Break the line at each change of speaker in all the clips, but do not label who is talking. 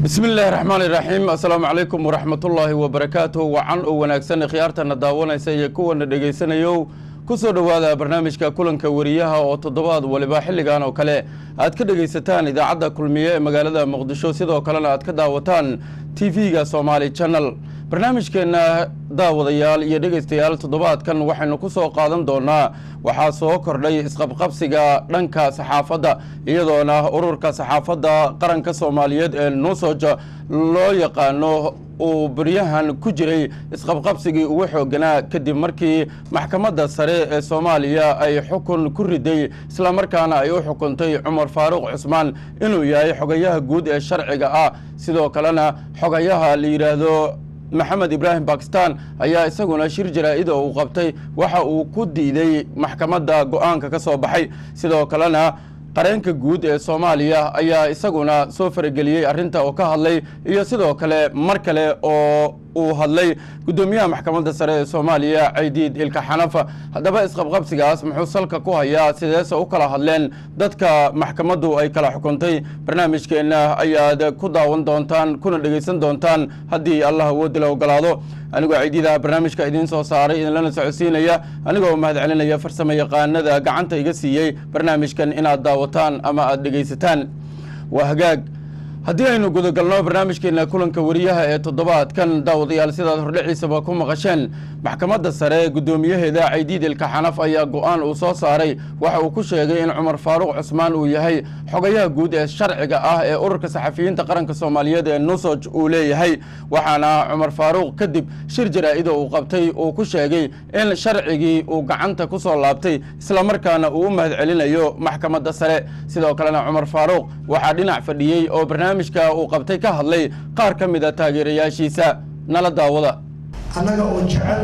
bismi illaahi raxmaan iraxiim assalaamu calaykum waraxmatullaahi wabarakaatuh wacan oo wanaagsan khiyaartana daawanaysa iyo kuwana dhegaysanayow ku soo dhowaada barnaamijka kulanka wariyaha oo toddobaad waliba xilligan oo kale aad ka dhegaysataan idaacadda kulmiye ee magaalada muqdisho sidoo kalena aad ka daawataan t v-ga somaali channel barnaamijkeenna daawadayaal iyo dhegaystayaal toddobaadkan waxaynu ku soo qaadan doonaa waxaa soo kordhay isqabqabsiga dhanka saxaafadda iyadoona ururka saxaafadda qaranka soomaaliyeed ee nuusoj loo yaqaano uu beryahan ku jiray isqabqabsigii ugu xooganaa kadib markii maxkamadda sare ee soomaaliya ay xukun ku riday islamarkaana ay u xukuntay cumar faaruq cusmaan inuu yahay xogayaha guud ee sharciga ah sidoo kalena xogayaha la yidhaahdo maxamed ibraahim bakistan ayaa isaguna shir jaraa-ida uu qabtay waxa uu ku diiday maxkamadda go-aanka ka soo baxay sidoo kalena qareenka guud ee soomaaliya ayaa isaguna soo farageliyey arrinta oo ka hadlay iyo sidoo kale mar kale oo uu hadlay guddoomiyaha maxkamadda sare ee soomaaliya caydiid ilka xanafa haddaba isqabqabsigaas muxuu salka ku hayaa sideese u kala hadleen dadka maxkamaddu ay kala xukuntay barnaamijkeenna ayaad ku daawan doontaan kuna dhegaysan doontaan haddii allah awoodi la ogolaado anigoo caydiidaha barnaamijka idiin soo saaray idinlana socodsiinaya anigoo mahad celinaya farsamo yaqaanada gacanta iga siiyey barnaamijkan inaad daawataan ama aad dhegaysataan waa hagaag haddii aynu gudagalno barnaamijkeena kulanka wariyaha ee toddobaadkan daawadayaal sidaad hordhiciisaba ku maqasheen maxkamadda sare guddoomiyaheeda caydiid ilka xanaf ayaa go-aan uu soo saaray waxa uu ku sheegay in cumar faaruq cusmaan uu yahay xogayaha guud ee sharciga ah ee ururka saxafiyiinta qaranka soomaaliyeed ee nusoj uu leeyahay waxaana cumar faaruq kadib shir jaraa-ida uu qabtay uu ku sheegay in sharcigii uu gacanta ku soo laabtay islamarkaana uu u mahad celinayo maxkamadda sare sidoo kalena cumar faaruq waxaa dhinac fadhiyey oo barnaamijka uu qabtay ka hadlay qaar ka mid a taageerayaashiisa nala daawada
annaga oo jecel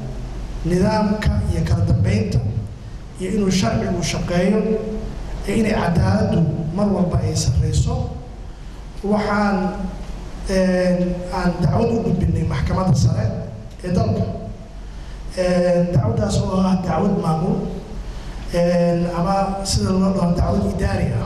nidaamka iyo kala dambeynta iyo inuu sharcigu shaqeeyo iyo inay cadaaladdu mar walba ay sarreyso waxaan aan dacwad u gudbinay maxkamadda sare ee dalka dacwaddaas oo ah dacwad maamul ama sida loo dhaho dacwad idaari ah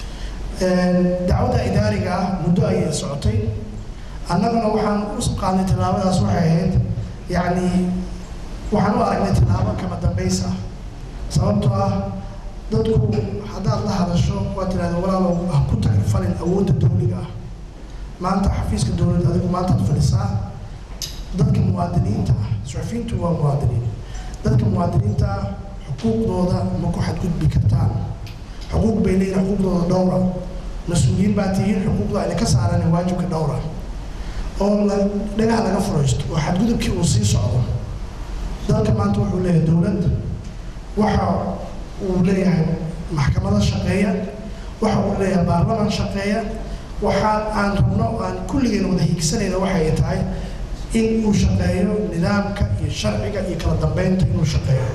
dacwadda idaariga ah muddo ayay socotay annaguna waxaan u qaadnay tallaabadaas waxay ahayd yacni waxaan u aragnay tallaabo kama dambays ah sababtoo ah dadku haddaad la hadasho waa tirahda walaalow ah ku tagrifalin awoodda dawliga ah maanta xafiiska dowladda adigu maantaad fadhisaa dadka muwaadiniinta ah suxufiyiintu waa muwaadiniin dadka muwaadiniinta ah xuquuqdooda ma ku xadgudbi kartaan xuquuq bay leeyihin xuquuqdooda dhowra mas-uuliyiin baa tihiin xuquuqda ayna ka saaraan waajibka dhowra oo la dhagaha laga furaysto oo xadgudubkii uu sii socdo dalka maanta wuxuu leeyahay dowlad waxa uu leeyahay maxkamado shaqeeya waxa uu leeyahay baarlaman shaqeeya waxa aan rabno aan kulligeen wada hiigsanayna waxay tahay in uu shaqeeyo nidaamka iyo sharciga iyo kala dambeynta inuu shaqeeyo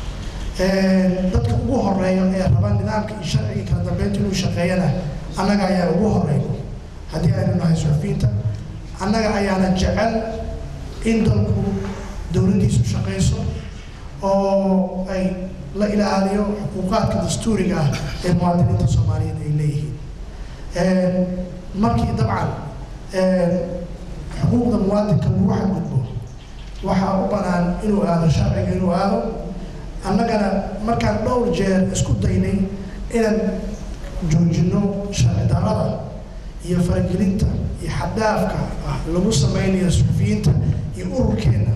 dadka ugu horeeya ee raba nidaamka iyo sharciga kala dambeynta inuu shaqeeyana annaga ayaa ugu horeey haddii aynu nahay suxufiyiinta annaga ayaana jecel in dalku dowladdiisu shaqayso oo ay la ilaaliyo xuquuqaadka dastuuriga ah ee muwaadiniinta soomaaliyeed ay leeyihiin markii dabcan xuquuqda muwaadinka lagu xadgudbo waxaa u banaan inuu aado sharciga inuu aado annagana markaan dhowr jeer isku daynay inaan joojino sharci darada iyo faragelinta iyo xaddaafka ah lagu sameynayo suxufiyiinta iyo ururkeenna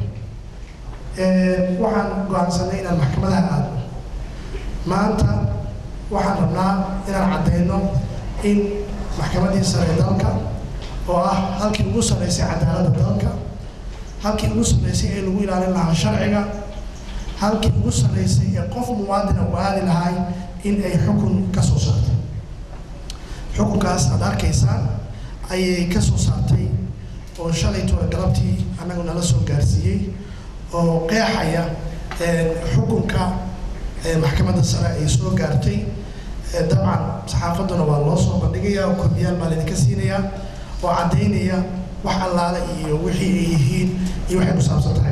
waxaan go-aansanay inaan maxkamadaha aadno maanta waxaan rabnaa inaan caddeyno in maxkamaddii sare dalka oo ah halkii ugu sarreysay cadaaladda dalka halkii ugu sarreysay ee lagu ilaalin lahaa sharciga halkii ugu sarreysay ee qof muwaadina uu aadi lahay in ay xukun ka soo saartay xukunkaas aada arkaysaan ayay ka soo saartay oo shalay toole galabtii annagu nala soo gaarsiiyey oo qeexaya xukunka maxkamadda sare ay soo gaartay dabcan saxaafadduna waa loo soo bandhigaya oo koobiyaal baa laydinka siinayaa oo caddaynaya wax allaale iyo wixii ay yihiin iyo waxay ku saabsan tahay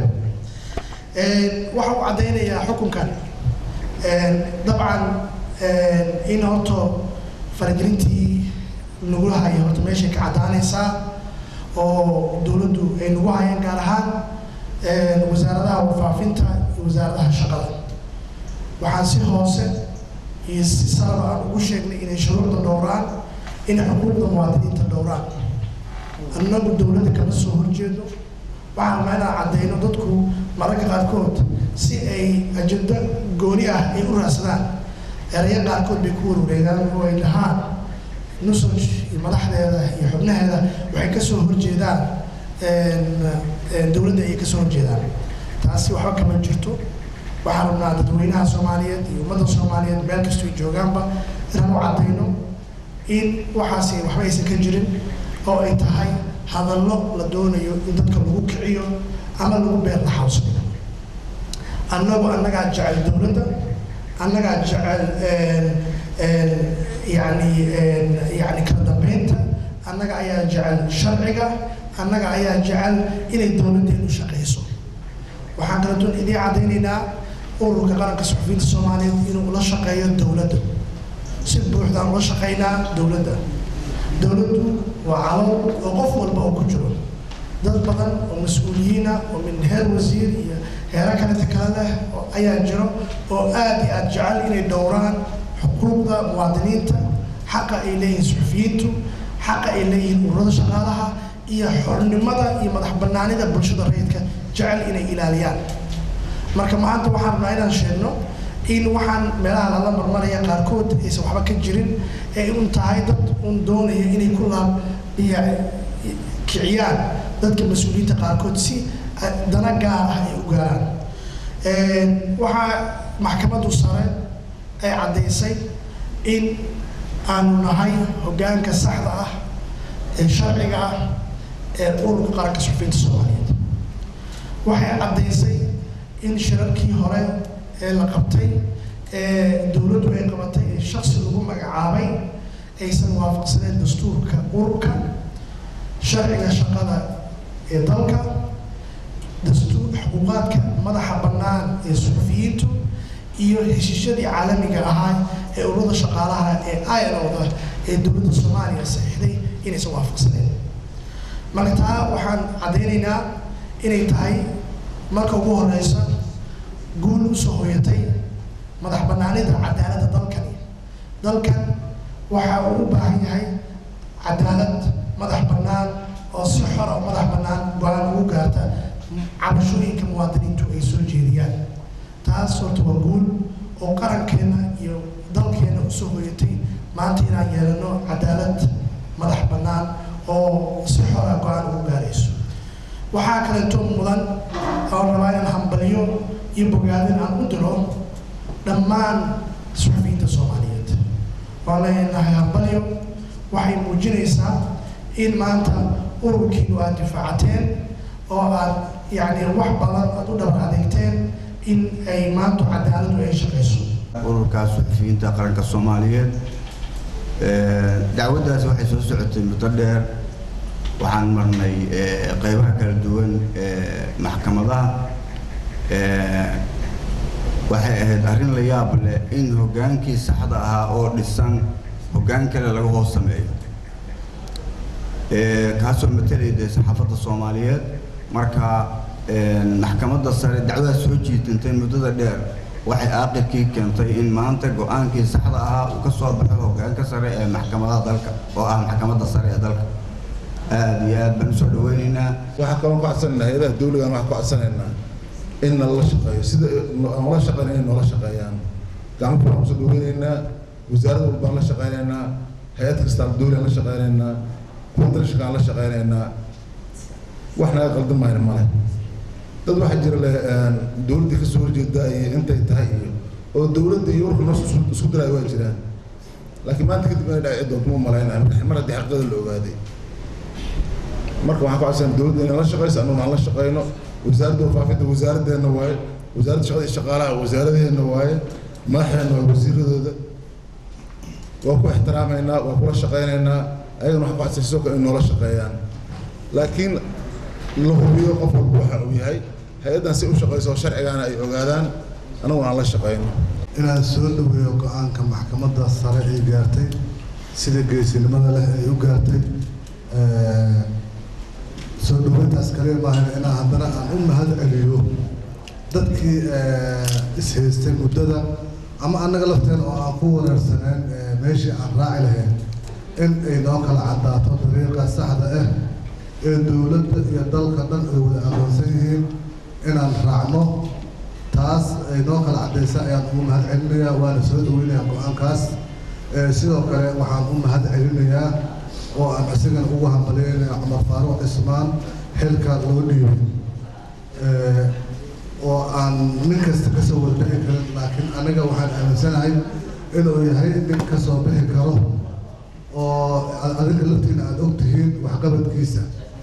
waxa uu caddaynayaa xukunkan dabcan in horto faragelintii nagu haya horta meeshay ka caddaanaysaa oo dowladdu ay nagu hayaan gaar ahaan wasaaradaha warfaafinta iyo wasaaradaha shaqada waxaan si hoose iyo si saraba aan ugu sheegnay inay shuruucda dhowraan inay xuquuqda muwaadiniinta dhowraan annagu dowladda kama soo horjeedo waxaan rabnaa inaan caddeyno dadku mararka qaarkood si ay ajendo gooni ah ay u raadsadaan erayo qaarkood bay ku warwareegaan oo ay dhahaan nusaj iyo madaxdeeda iyo xubnaheeda waxay kasoo horjeedaan dowladda ayay kasoo horjeedaan taasi waxba kama jirto waxaan rabnaa dadweynaha soomaaliyeed iyo ummadda soomaaliyeed meel kastoo joogaanba inaan u caddayno in waxaasi waxba aysan ka jirin oo ay tahay hadallo la doonayo in dadka lagu kiciyo ama lagu beer laxawsado annagu annagaa jecel dowladda annagaa jecel yani yani kala dambeynta annaga ayaa jecel sharciga annaga ayaa jecel inay dowladdeenu shaqayso waxaan kaleetoon idiin caddaynaynaa ururka qaranka suxufiyiinta soomaaliyeed inuu ula shaqeeyo dowladda si buuxdaan ula shaqaynaa dowladda dowladdu waa calool oo qof walba oo ku jiro dad badan oo mas-uuliyiina oo min heer wasiir iyo heero kaleta kale leh ayaa jiro oo aada iyo aada jecel inay dhowraan xuquuqda muwaadiniinta xaqa ay leeyihiin suxufiyiintu xaqa ay leeyihiin ururada shaqaalaha iyo xornimada iyo madax banaanida bulshada rayidka jecel inay ilaaliyaan marka maanta waxaan rabnaa inaan sheegno in waxaan meelaha lala marmaraya qaarkood aysan waxba ka jirin ee un tahay dad un doonaya inay ku laab kiciyaan dadka mas-uuliyiinta qaarkood si dana gaar ah ay u gaaraan waxaa maxkamaddu sare ay caddaysay in aanu nahay hoggaanka saxda ah ee sharciga ah ee ururka qaranka suxufiyiinta soomaaliyeed waxay caddaysay in shirarkii hore ee la qabtay ee dowladdu ay qabatay ee shaksi lagu magacaabay aysan waafaqsaneen dastuurka ururka sharciga shaqada ee dalka dastuur xuquuqaadka madaxa bannaan ee suxufiyiintu iyo heshiisyadii caalamiga ahaa ee ururada shaqaalaha ee ilowda ee dowladda soomaaliya saxiixday inaysan waafaqsaneen marka taa waxaan caddaynaynaa inay tahay marka ugu horeysa guul usoo hoyatay madax banaanida cadaaladda dalkani dalkan waxa uu u baahan yahay cadaalad madax bannaan oo si xor oo madax bannaan go-aan ugu gaarta cabashooyinka muwaadiniintu ay soo jeediyaan taas horta waa guul oo qarankeena iyo dalkeena usoo hoyatay maanta inaan yeelano cadaalad madax bannaan oo si xora go-aan ugu gaarayso waxaa kaleeto mudan oo rabaa inaan hambaliyo iyo bogaadin aan u diro dhammaan suxufiyiinta soomaaliyeed waan leenahay hambaliyo waxay muujinaysaa in maanta ururkiinu aad difaacateen oo aad yacni wax badan aad u dhabar adeegteen in ay maanta cadaaladu ay shaqayso
ururka suxufiyiinta qaranka soomaaliyeed dacwaddaas waxay soo socotay muddo dheer waxaan marnay qeybaha kala duwan ee maxkamadaha waxay ahayd arrin la yaab leh in hoggaankii saxda ahaa oo dhisan hoggaan kale laga hoos sameeyo kaasoo matelaya dee saxaafadda soomaaliyeed marka maxkamadda sare dacwadaas soo jiitantay muddada dheer waxay aaqirkii keentay in maanta go-aankii saxda ahaa uu ka soo baxo hoggaanka sare ee maxkamadaha dalka oo ah maxkamadda sare ee dalka aada iyo aad baan usoo dhaweynaynaa
waxaa kaloo ku codsanaynaa hay-adaha dawligan waxaan ku codsanaynaa in nalala shaqeeyo sida noola shaqeyn inay noola shaqeeyaan gacmo kale kusoo dhaweynaynaa wasaarad walbaan la shaqeynaynaa hay-ad kastaan dawligan la shaqeynaynaa kuwa dalshakaan la shaqeynaynaa wax naga qaldan mayna male dad waxaa jira le dawladdii kasoo horjeeda iyo intay tahay iyo oo dawladda iyo urka noos isku diraayo waa jiraan laakiin maanta kadib inay dhaci doonto ma malaynayo mar haddii xaqiiqada la ogaaday marka waxaan ku codsan dawladda inay la shaqeyso annaguna aan la shaqeyno wasaaradda warfaafinta wasaaraddeena waaye wasaaradda shaqada iyo shaqaalaha wasaaradeena waaye madaxdeena waa wasiiradooda waa ku ixtiraamaynaa waa kula shaqeynaynaa ayagana waxaan ku codsan sidoo kale in noola shaqeeyaan laakiin la hubiyo qof walba waxa uu yahay hay-addan si u shaqeyso oo sharcigaana ay ogaadaan annaguna aan la shaqeyno
inaan soo dhaweeyo go-aanka maxkamadda sare ay gaartay sida geesinimada leh ay u gaartay soo dhaweyntaas kaliya maahan inaa haddana aan u mahad celiyo dadkii ishaystay muddada ama annaga lafteen oo aan ku wareersaneen meeshii aan raaci lahayn in ay noo kala caddaato dariiqa saxda ah ee dowladda iyo dalka dhan ay wada aqoonsan yihiin inaan raacno taas ay noo kala caddaysa ayaan ugu mahad celinayaa waana soo dhaweynayaa go-aankaas sidoo kale waxaan u mahad celinayaa oo aan isagana ugu hambalyeynaya cumar faaruuq cismaan xilka loo dhiibay oo aan nin kasta ka soo warbixi karin laakiin aniga waxaan aaminsanahay inuu yahay nin ka soo bixi karo oo adinka laftiina aada og tihiin waxqabadkiisa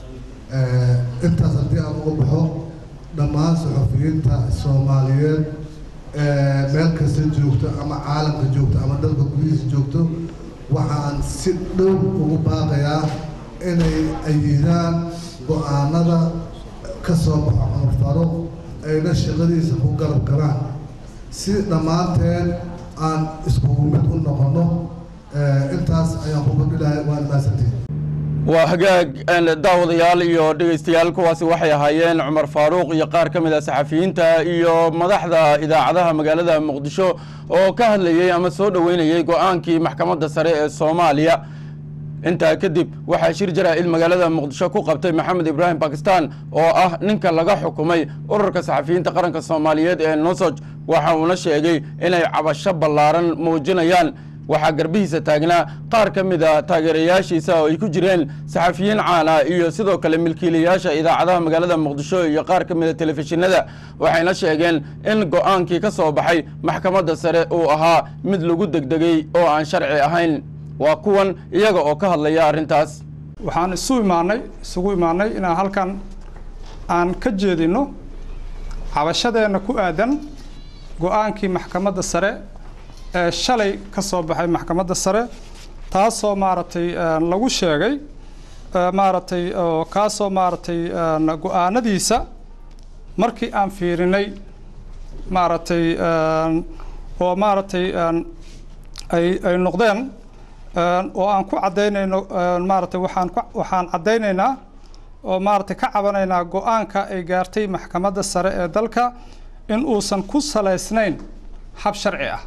intaas haddii aan uga baxo dhammaan saxufiyiinta soomaaliyeed meel kasta joogto ama caalamka joogto ama dalka gudihiisa joogto waxaan si dhow ugu baaqayaa inay ayidaan go-aanada ka soo baxo cumar faaruuq ayna shaqadiisa ku garab galaan si dhammaanteen aan iskugu mid u noqonno intaas ayaan ku kordhilahay waan mahadsantihin
waa hagaag daawadayaal iyo dhegeystayaal kuwaasi waxay ahaayeen cumar faaruuq iyo qaar ka mid a saxafiyiinta iyo madaxda idaacadaha magaalada muqdisho oo ka hadlayey ama soo dhoweynayey go-aankii maxkamadda sare ee soomaaliya intaa kadib waxaa shir jaraa'id magaalada muqdisho ku qabtay maxamed ibraahim bakistan oo ah ninka laga xukumay ururka saxafiyiinta qaranka soomaaliyeed ee nosoj waxa uuna sheegay inay cabasho ballaaran muujinayaan waxaa garbihiisa taagnaa qaar ka mid a taageerayaashiisa oo ay ku jireen saxafiyiin caana iyo sidoo kale milkiilayaasha idaacadaha magaalada muqdisho iyo qaar ka mid a telefishinada waxayna sheegeen in go-aankii ka soo baxay maxkamadda sare uu ahaa mid lagu degdegay oo aan sharci ahayn waa kuwan iyaga oo ka hadlaya arrintaas
waxaan isu imaanay isugu imaanay inaan halkan aan ka jeedino cabashadeenna ku aadan go-aankii maxkamadda sare ee shalay ka soo baxay maxkamadda sare taasoo maaragtay lagu sheegay maaragtay oo kaasoo maaragtay go-aanadiisa markii aan fiirinay maaragtay oo maaragtay ay ay noqdeen oo aan ku caddaynayno maaragtay waxaan waxaan caddaynaynaa oo maaragtay ka cabanaynaa go-aanka ay gaartay maxkamadda sare ee dalka in uusan ku salaysnayn hab sharci ah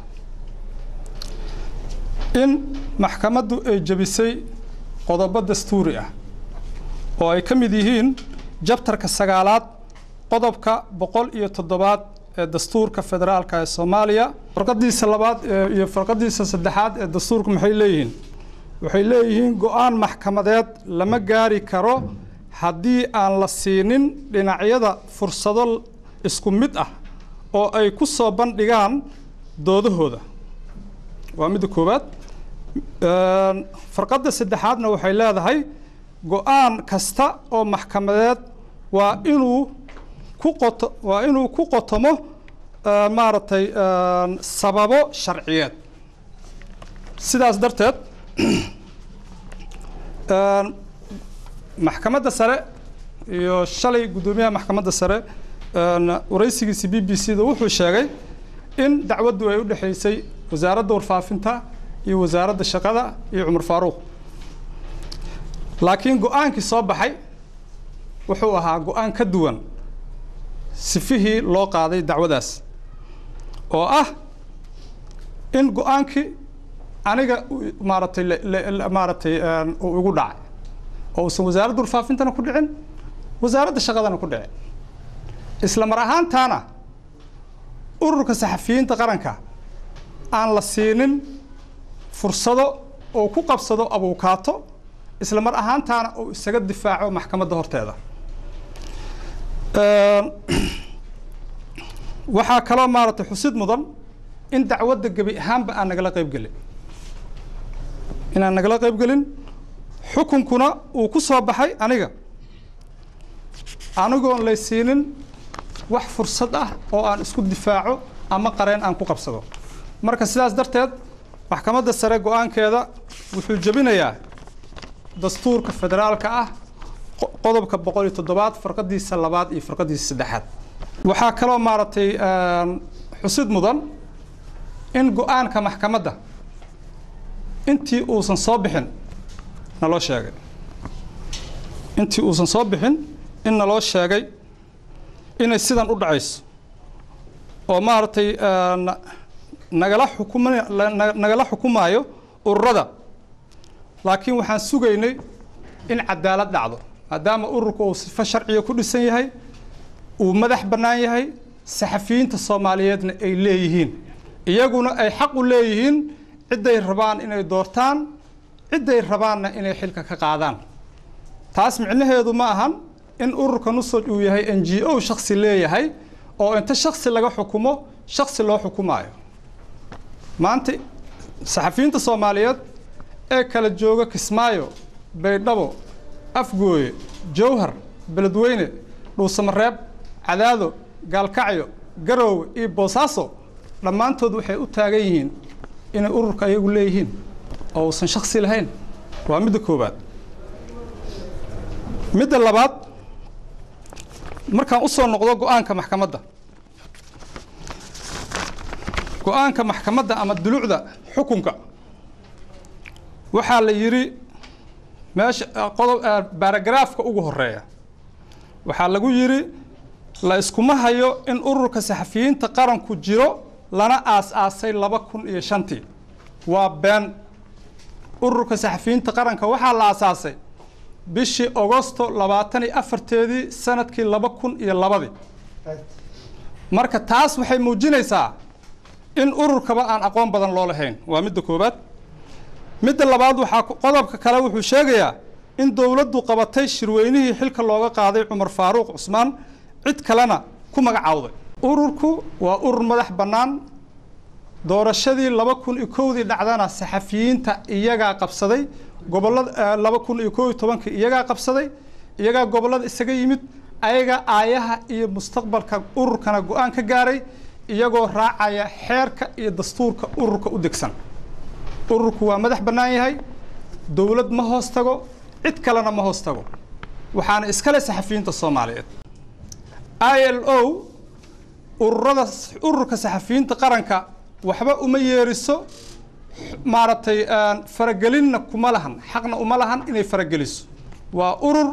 in maxkamaddu ay jebisay qodobo dastuuri ah oo ay ka mid yihiin jabtarka sagaalaad qodobka boqol iyo toddobaad ee dastuurka federaalka ee soomaaliya farqadiisa labaad iyo farqadiisa saddexaad ee dastuurka maxay leeyihiin waxay leeyihiin go-aan maxkamadeed lama gaari karo haddii aan la siinin dhinacyada fursado isku mid ah oo ay ku soo bandhigaan doodahooda waa midda koowaad farqadda saddexaadna waxay leedahay go-aan kasta oo maxkamadeed waa inuu ku qoto waa inuu ku qotomo maaragtay sababo sharciyeed sidaas darteed maxkamadda sare iyo shalay guddoomiyaha maxkamadda sare waraysigiisi b b c da wuxuu sheegay in dacwaddu ay u dhexaysay wasaaradda warfaafinta iyo wasaaradda shaqada iyo cumar faaruuq laakiin go-aankii soo baxay wuxuu ahaa go-aan ka duwan sifihii loo qaaday dacwadaas oo ah in go-aankii aniga maaragtay maaragtay uu igu dhacay oo uusan wasaaradda warfaafintana ku dhicin wasaaradda shaqadana ku dhicin isla mar ahaantaana ururka saxafiyiinta qaranka aan la siinin fursado oo ku qabsado abuukaato isla mar ahaantaana uu isaga difaaco maxkamadda horteeda waxaa kaloo maaragtay xusid mudan in dacwadda gebi ahaanba aan nagala qayb gelin inaan nagala qayb gelin xukunkuna uu ku soo baxay aniga anigoon lay siinin wax fursad ah oo aan isku difaaco ama qareen aan ku qabsado marka sidaas darteed maxkamadda sare go-aankeeda wuxuu jebinayaa dastuurka federaalka ah qodobka boqol iyo toddobaad farqadiisa labaad iyo farqadiisa saddexaad waxaa kaloo maaragtay xusid mudan in go-aanka maxkamadda intii uusan soo bixin naloo sheegay intii uusan soo bixin in naloo sheegay inay sidan u dhacayso oo maaragtay nagala xukuma nagala xukumaayo ururada laakiin waxaan sugaynay in cadaalad dhacdo maadaama ururka uu sifo sharciga ku dhisan yahay uu madax bannaan yahay saxafiyiinta soomaaliyeedna ay leeyihiin iyaguna ay xaq u leeyihiin cidday rabaan inay doortaan cidday rabaanna inay xilka ka qaadaan taas micnaheedu ma ahan in ururka nusaj uu yahay n g o shaksi leeyahay oo inta shaksi laga xukumo shaksi loo xukumaayo maanta saxafiyiinta soomaaliyeed ee kala jooga kismaayo baydhabo afgooye jowhar beledweyne dhuusamareeb cadaado gaalkacyo garoowe iyo boosaaso dhammaantood waxay u taagan yihiin inay ururka ayagu leeyihiin oo uusan shaksi lahayn waa midda koowaad midda labaad markaan u soo noqdo go-aanka maxkamadda go-aanka maxkamadda ama dulucda xukunka waxaa la yidhi meesha qodob baaragaraafka ugu horeeya waxaa lagu yidhi la iskuma hayo in ururka saxafiyiinta qaranku jiro lana aas-aasay laba kun iyo shantii waa been ururka saxafiyiinta qaranka waxaa la aasaasay bishii agosto labaatan iyo afarteedii sanadkii laba kun iyo labadii marka taas waxay muujinaysaa in ururkaba aan aqoon badan loo lahayn waa midda koowaad midda labaad waxaa qodobka kale wuxuu sheegayaa in dowladdu qabatay shirweynihii xilka looga qaaday cumar faaruuq cusmaan cid kalena ku magacaawday ururku waa urur madax bannaan doorashadii laba kun iyo kowdii dhacdana saxafiyiinta iyagaa qabsaday gobollada laba kun iyo kow iyo tobankii iyagaa qabsaday iyagaa gobollada isaga yimid ayagaa aayaha iyo mustaqbalka ururkana go-aan ka gaaray iyagoo raacaya xeerka iyo dastuurka ururka u degsan ururku waa madax bannaan yahay dowlad ma hoos tago cid kalena ma hoos tago waxaana iskale saxafiyiinta soomaaliyeed i l o ururada ururka saxafiyiinta qaranka waxba uma yeeriso maaragtay faragelinna kuma lahan xaqna uma lahan inay farageliso waa urur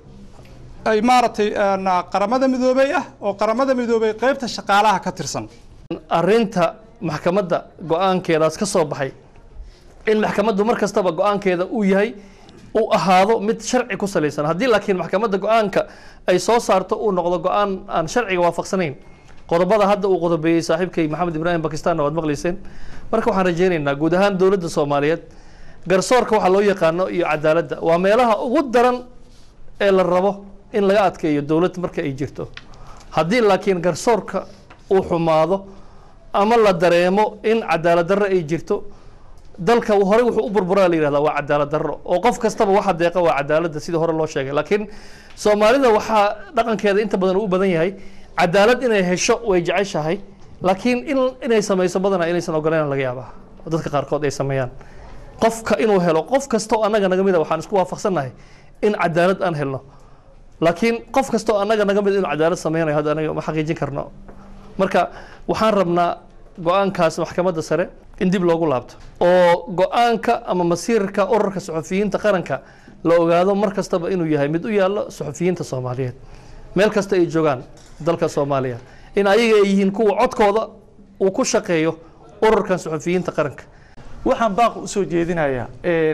ay maaragtay qaramada midoobey ah oo qaramada midoobey qeybta shaqaalaha ka tirsan
arrinta maxkamadda go-aankeedaas ka soo baxay in maxkamaddu mar kastaba go-aankeeda uu yahay uu ahaado mid sharci ku salaysan haddii laakiin maxkamadda go-aanka ay soo saarto uu noqdo go-aan aan sharciga waafaqsanayn qodobada hadda uu qodobeeyey saaxiibkay maxamed ibraahim bakistanna waad maqlayseen marka waxaan rajaynaynaa guud ahaan dowladda soomaaliyeed garsoorka waxaa loo yaqaano iyo cadaaladda waa meelaha ugu daran ee la rabo in laga adkeeyo dowlad marka ay jirto haddii laakiin garsoorka uu xumaado ama la dareemo in cadaalad darro ay jirto dalka horey wuxuu u burburaa la yihahdaa waa cadaalad darro oo qof kastaba waxa deeqa waa cadaaladda sidii hore loo sheegay laakiin soomaalida waxaa dhaqankeeda inta badan u badan yahay cadaalad inay hesho way jeceshahay laakiin in inay samayso badanaa inaysan ogoleyn laga yaabaa oo dadka qaarkood ay sameeyaan qofka inuu helo qof kastoo annaga naga mida waxaan isku waafaqsannahay in cadaalad aan helno laakiin qof kastoo annaga naga mid inuu cadaalad sameynayo hadda anaga ma xaqiijin karno marka waxaan rabnaa go-aankaas maxkamadda sare in dib loogu laabto oo go-aanka ama masiirka ururka suxufiyiinta qaranka la ogaado mar kastaba inuu yahay mid u yaallo suxufiyiinta soomaaliyeed meel kasta ay joogaan dalka soomaaliya in ayaga ay yihiin kuwa codkooda uu ku shaqeeyo ururkan suxufiyiinta qaranka
waxaan baaq usoo jeedinayaa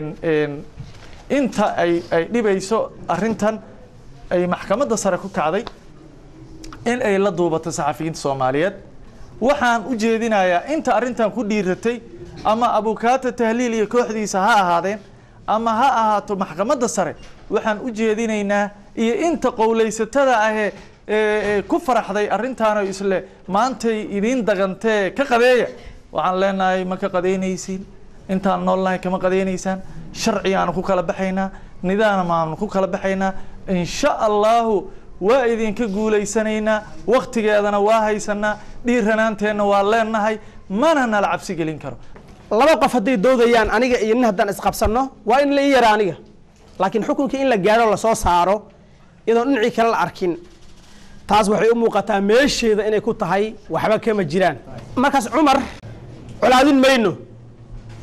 inta ay ay dhibayso arrintan ay maxkamadda sare ku kacday in ay la duubato saxafiyiinta soomaaliyeed waxaan u jeedinayaa inta arrintan ku dhiiratay ama abukaata tahliil iyo kooxdiisa ha ahaadeen ama ha ahaato maxkamadda sare waxaan u jeedinaynaa iyo inta qowlaysatada ahee ee ku faraxday arrintaano isle maantay idiin dagantee ka qadeeya waxaan leenahay ma ka qadeynaysiin intaan noolnahay kama qadeynaysaan sharcigaanu ku kala baxaynaa nidaamaanu ku kala baxaynaa insha allahu waa idinka guulaysanaynaa waktigeedana waa haysanaa dhiiranaanteenna waa leenahay mana nala cabsi gelin karo
laba qof hadday doodayaan aniga iyo nin haddaan isqabsanno waa in la ii yara aniga laakiin xukunkii in la gaadho lasoo saaro iyadoon dhinacii kale la arkin taas waxay u muuqataa meesheeda inay ku tahay waxba kama jiraan markaas cumar colaadin mayno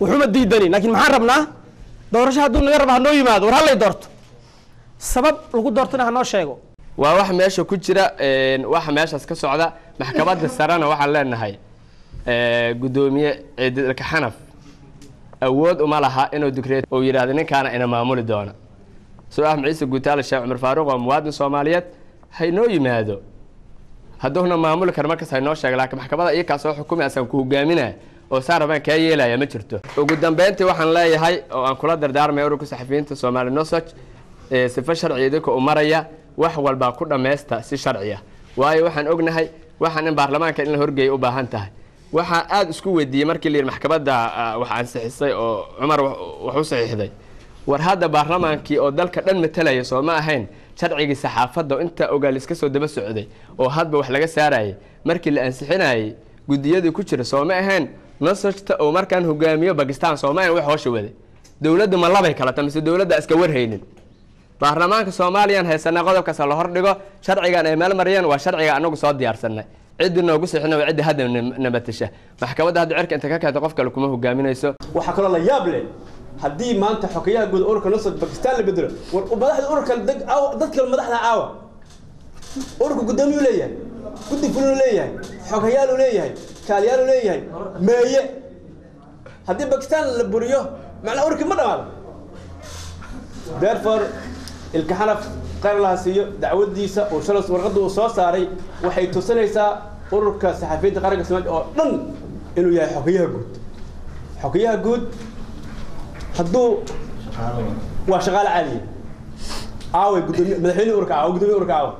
wuxuuma diidani laakiin maxaan rabnaa doorasho hadduu naga rabo hanoo yimaado war hallay doorto sabab lagu doortona hanoo sheego
waa wax meesha ku jira een, waxa meeshaas ka socda maxkamadda sarena waxaan leenahay ee, guddoomiye ciidilka xanaf awood uma laha inuu digreed uu yidhaahdo ninkaana ina maamuli doona soo ah ciise guutaale sheekh cumar faaruq oo muwaadin soomaaliyeed haynoo yimaado hadduuna maamuli kara markaas haynoo sheega laakiin maxkamadda iyakaa soo xukumi asaan ku hogaaminaya oo saan rabaan kaa yeelaya ma jirto ugu dambeyntii waxaan leeyahay oo aan kula dardaarmaya ururka saxafiyiinta soomaali nosoj ee sifo sharci idinka u maraya wax walbaa ku dhammaysta si sharci ah waayo waxaan ognahay waxaan in baarlamaanka in la horgeeya u baahan tahay waxaa aada isku weydiiyey markii la yidhi maxkamadda ah, wax ansixisay oo cumar wax wax u saxiixday war hadda baarlamaankii oo dalka dhan matalaya soo ma ahayn sharcigii saxaafadda oo intaa ogaal iska soo daba socday oo hadba wax laga saarayay markii la ansixinayay guddiyadii ku jira soo ma ahayn nosojta oo markaan hogaamiyo bakistan soo ma ahayn wax hoosha waday dowladdu ma labay kalata mise dowladda iska warhaynin baarlamaanka soomaaliyan haysanaa qodobkaas la hordhigo sharcigan ay meel mariyeen waa sharciga anagu soo diyaarsanay ciddii noogu sixina waa ciddi hadda na- nabatasha maxkamadda hadda cirka inta ka keento qof kale kuma hogaaminayso
waxaa kaloo la yaab leh haddii maanta xogeyaha guud ururka nusrat bakistan la bedelo war madaxda ururka dad- aawa- dadka madaxda caawa ururka gudoomiyuu leeyahay guddi fuluu leeyahay xogayaaluu leeyahay kaaliyaaluu leeyahay meeye haddii bakistan la buriyo macnaa ururkii ma dhamaado therefore ilka xanaf qayr laha siiyo dacwadiisa uu shalas warqadda uu soo saaray waxay tusinaysaa ururka saxafiyiinta qaranka soomaaliya oo dhan inuu yahay xogeyaha guud xogeyaha guud hadduu waa shaqaale caadiya aaway gudoomiye madaxweyne ururka aawa gudoomiye ururka aawa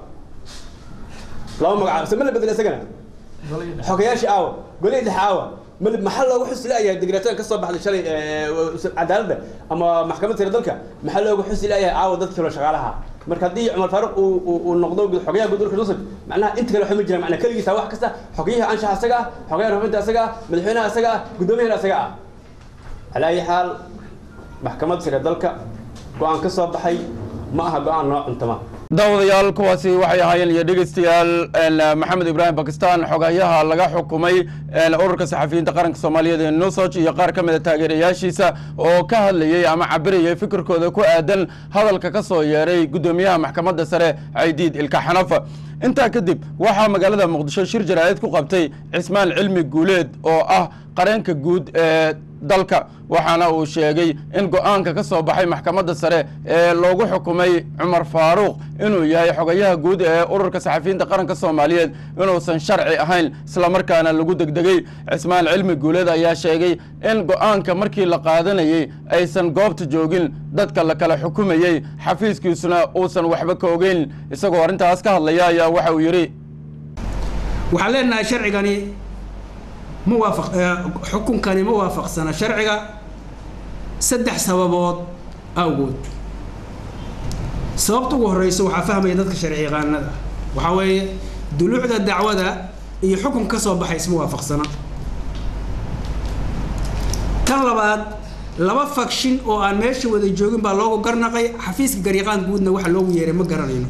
laba magacaab se ma la bedel isagana xogayaashii aawa golihii dhexe aawa mal maxaa loogu xusi la'yahay digreetada ka soo baxday shalay ee, cadaaladda ama maxkamadda sare dalka maxaa loogu xusi la'yahay aawa dadkii kale shaqaalaha marka haddii cumar faaruq uu uu- uu noqdo gud- xogayaha guud ururka nusr macnaha inta kale waxaa ma jiraan macnaa keligiisa wax kasta xogayaha anshaxa asaga ah xogayaha rufinta asaga ah madaxweynaha asaga ah gudoomiyahana asaga ah calaa ayi xaal maxkamadda sare dalka go-aan ka soo baxay ma aha go-aan noo cuntama
daawadayaal kuwaasi waxay ahaayeen iyo dhegeystayaal een, maxamed ibraahim bakistan xogayaha laga xukumay een, ururka saxafiyiinta qaranka soomaaliyeed ee nusoj iyo qaar ka mid a taageerayaashiisa oo ka hadlayey ama cabirayay fikirkooda ku aadan hadalka ka soo yeeray guddoomiyaha maxkamadda sare caydiid ilka xanafa intaa kadib waxaa magaalada muqdisho shir jaraa'id ku qabtay cismaan cilmi guuleed oo ah qareenka guud ee dalka waxaana uu sheegay in go-aanka ka soo baxay maxkamadda sare ee loogu xukumay cumar faaruuq inuu yahay xogayaha guud ee ururka saxafiyiinta qaranka soomaaliyeed inuusan sharci ahayn islamarkaana lagu degdegay cismaan cilmi guuleed ayaa sheegay in go-aanka markii la qaadanayey aysan goobta joogin dadka la kala xukumayey xafiiskiisuna uusan waxba ka ogeyn isagoo arrintaas ka hadlaya ayaa waxa uu yidhi
waxaan leenahay sharcigani ma waafaq eh, xukunkani ma waafaqsana sharciga saddex sababood awgood sababta ugu horeysa waxaa fahmaya dadka sharci yaqaanada waxaa weeye duluucda dacwada iyo xukun ka soo baxay isma waafaqsana tan labaad laba fakshin oo aan meesha wada joogin baa loogu garnaqay xafiiska garyaqaan guudna waxa loogu yeeray ma garanayno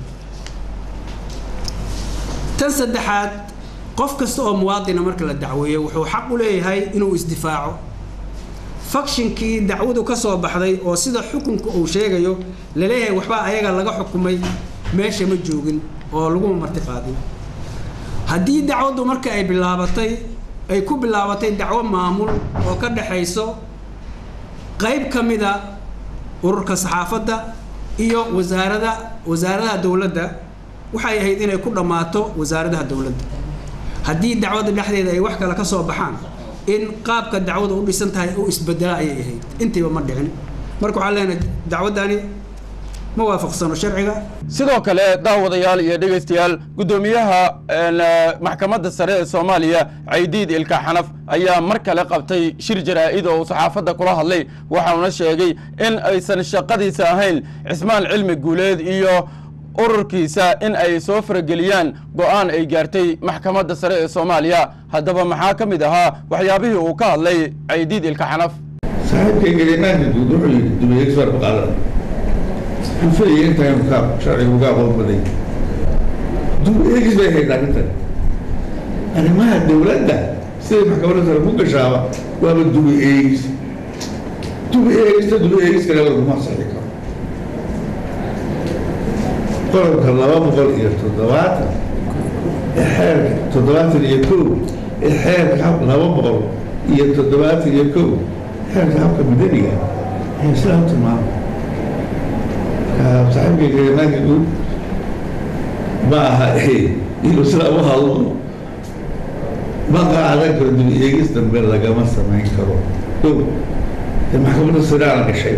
tan saddexaad qof kasta oo muwaadina marka la dacweeyo wuxuu xaq u leeyahay inuu isdifaaco fakshinkii dacwadu ka soo baxday oo sida xukunka uu sheegayo laleeyahay waxbaa ayaga laga xukumay meesha ma joogin oo laguma marti qaadin haddii dacwaddu marka ay bilaabatay ay ku bilaabatay dacwo maamul oo ka dhexayso qayb ka mida ururka saxaafadda iyo wasaarada wasaaradaha dowladda waxay ahayd inay ku dhammaato wasaaradaha dowladda haddii dacwadda dhexdeeda ay wax kale ka soo baxaan in qaabka dacwada u dhisan tahay u isbedela ayay ahayd intiiba ma dhicin marka waxaan leenahay dacwaddani ma waafaqsano sharciga
sidoo kale daawadayaal iyo dhegeystayaal guddoomiyaha een, eh, maxkamadda sare ee soomaaliya caydiid ilka xanaf ayaa mar kale qabtay shir jaraa'id oo uu saxaafadda kula hadlay waxauna sheegay in aysan shaqadiisa ahayn cismaan cilmi guuleed iyo ururkiisa in ay soo farageliyaan go'aan ay gaartay maxkamadda sare ee soomaaliya haddaba maxaa ka mid ahaa waxyaabihii uu ka hadlay caydiid ilka xanaf
saaxiibkayga imaanka guud wuxuu yidhi dumiye expert qaadan wuxuu filayay intaa inuu ka sharciga uga aqoon baday dub eegis bay hayd arrintan arrimaha dowladda siday maxkamadda sare ku gashaaba waaba dubi eegis dub eegista dub eegis kale laguma saxi karo qodobka laba boqol iyo toddobaatan ee xeerka toddobaatan iyo kow ee xeerka hab laba boqol iyo toddobaatan iyo kow xeerka habka madaniga ayaa sidaa u tilmaamay marka saaxiibkayga imaanka guud ma aha inuu sidaa u hadlo ma qaadan karo dib eegis dambe lagama samayn karo kow ee maxkamadda siraana gashay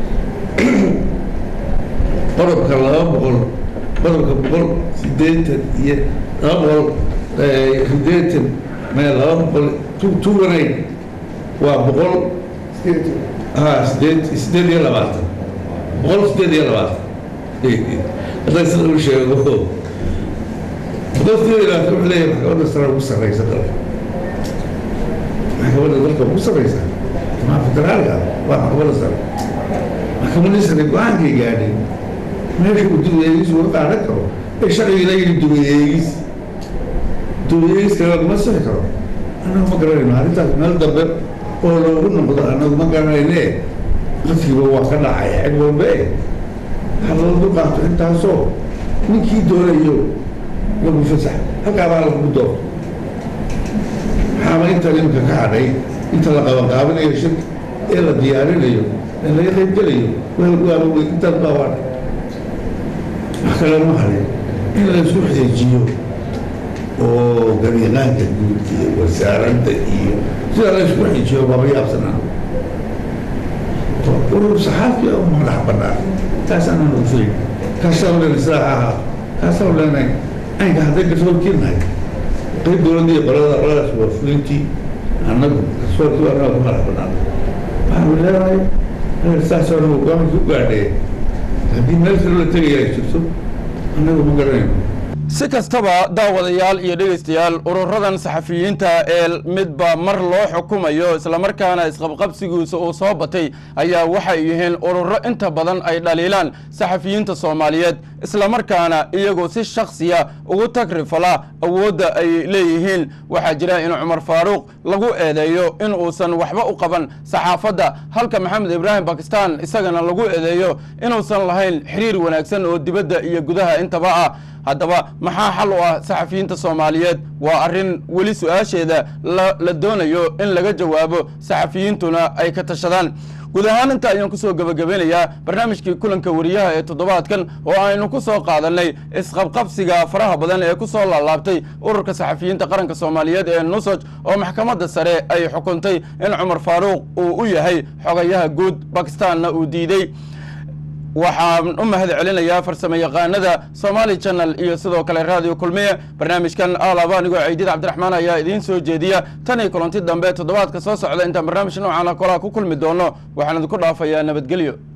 qodobka laba boqol qodobka boqol sideetan iyo laba boqol sideetan mee laba boqol tuuganayn waa boqol ha sideed sideed iyo labaatan boqol sideed iyo labaatan hadday sida u sheego boqol sideed iyo labaatan wuxuu leeyahay maxkamadda sare ugu sarreysa dalka maxkamadda dalka ugu sarreysa maa federaalka waa maxkamadda sare maxkamadda sare go-aankay gaadheen meesha uu dib eegis uga qaadan karo ee sharciga la yidhi dib eegis dib eegis kale laguma sixi karo annagu ma garanayno arrintaas meel dambe oo loogu noqdo annagu ma garanayne qadkiiba waa ka dhacay cid walbe ha loo dulqaato intaasoo ninkii doonayo lagu fasax halkaa baa lagu doorto maxaaba inta imika ka hadhay inta la qabanqaabinayo shirka ee la diyaarinayo ee laga qaybgelayo waaba wey intaas baa waa wax kale ma harin in la isku xeejiyo oo gabiiqaanka guud iyo wasaaradda iyo sida la isku xeejiyo baaba yaabsanaa urur saxaafi oo madax bannaan kaasaan aan ogsayn kaasaan leenay sidaa ha ahaa kaasaan leenay aynka hadday garsoorkii nahay qayb dowladda iyo qolada qoladaas waa fulintii annagu garsoorkii waa annaga ku madax bannaan waxaanu leenahay saasoo dhan go-aankii u gaadhee haddii meel kale la tegaya ay jirto annagu ma garanayno
si kastaba daawadayaal iyo dhegaystayaal ururadan saxafiyiinta ee midba mar loo xukumayo islamarkaana isqabqabsigiisa uu soo batay ayaa waxay yihiin ururo inta badan ay dhaliilaan saxafiyiinta soomaaliyeed islamarkaana iyagoo si shaksiya ugu tagrifala awoodda ay leeyihiin waxaa jira in cumar faaruuq lagu eedeeyo in uusan waxba u qaban saxaafadda halka maxamed ibraahim bakistan isagana lagu eedeeyo inuusan lahayn xiriir wanaagsan oo dibadda iyo gudaha intaba ah haddaba maxaa xal u ah saxafiyiinta soomaaliyeed waa arrin weli su-aasheeda la doonayo in laga jawaabo saxafiyiintuna ay ka tashadaan guud ahaan inta ayaan kusoo gebagabeynayaa barnaamijkii kulanka wariyaha ee toddobaadkan oo aynu ku soo qaadanay isqabqabsiga faraha badan ee ku soo laalaabtay ururka saxafiyiinta qaranka soomaaliyeed ee nusoj oo maxkamadda sare ay xukuntay in cumar faaruuq uu u yahay xogayaha guud bakistaanna uu diidey waxaan u mahad celinayaa farsamo yaqaanada somaali channel iyo sidoo kale radio kulmiye barnaamijkan alaba anigoo ciidid cabdiraxmaan ayaa idiin soo jeediya tan iyo kulanti dambe toddobaadka soo socda intaan barnaamij noocaana kolaa ku kulmi doono waxaan idinku dhaafayaa nabadgelyo